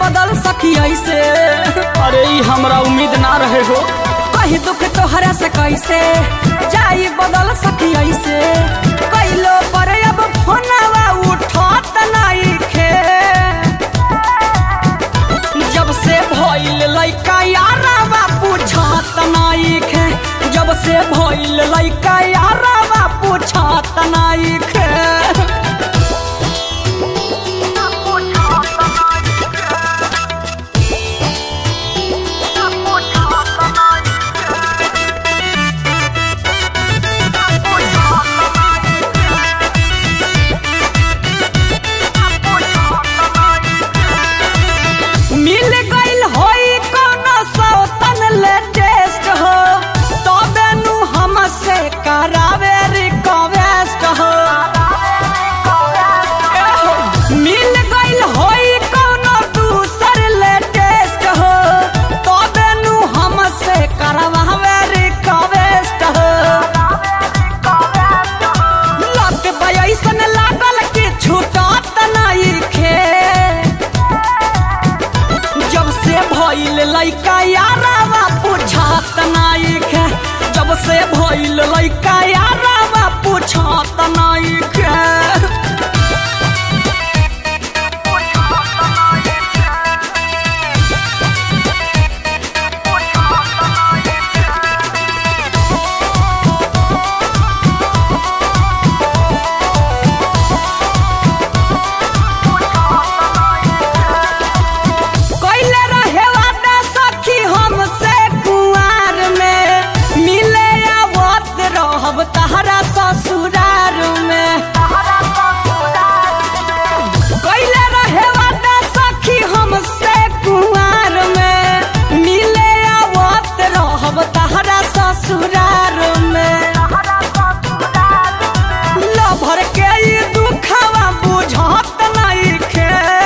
बदल सकी ऐसे अरे ई हमरा उम्मीद ना रहे हो कही दुख तोहरा से कैसे जाई बदल सकी ऐसे कैलो पर अब फोनवा उठत नहीं खे जब से भइल लइका यारवा पूछत नहीं खे जब से भइल लइका यारवा पूछत नहीं खे मिल गइल होई कोनो सौतन लेटेस्ट हो तबे नु हमसे करावे रिक्वेस्ट हो एहो, मिल गइल होई कोनो दूसर लेटेस्ट हो तबे नु हमसे करवावे रिक्वेस्ट हो लत बयसन लागल कि छूटत नहीं खे जब से भइल लइका यारावा पूछत नाई खे जब से भइल लइका यारावा पूछत नाई खे कैले रहे वादा सखी हमसे कुआर में मिले आवत रहब तहरा ससुरार में कैले रहे वादा सखी हमसे कुआर में मिले आवत रहब तहरा ससुरार में लभर के ई दुखवा बुझत नहीं खे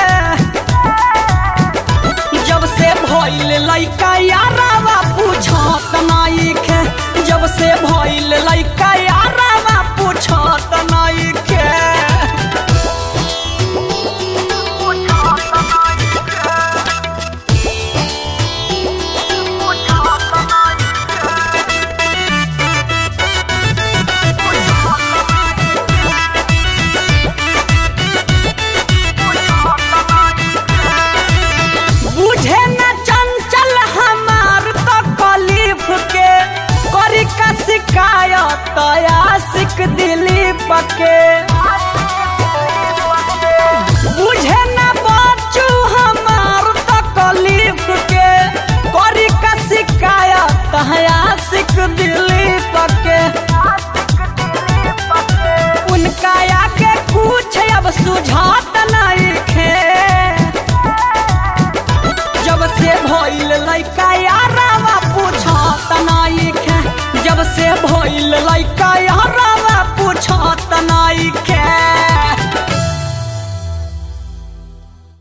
जब से भइल लइका यारावा पूछत नाई खे जब से भइल लइका यारावा पूछत नाई खे बुझे न चंचल हमार तो कलीफ के करी का शिकायत आशिक दिलीप के बुझे न बच्चू हमार तो कलीफ के करी का शिकायत आशिक दिलीप के उनका आके कुछ अब सुझात नहीं खे जब से भइल लइका यारावा पूछत नाई खे जब से भइल लइका यारावा पूछत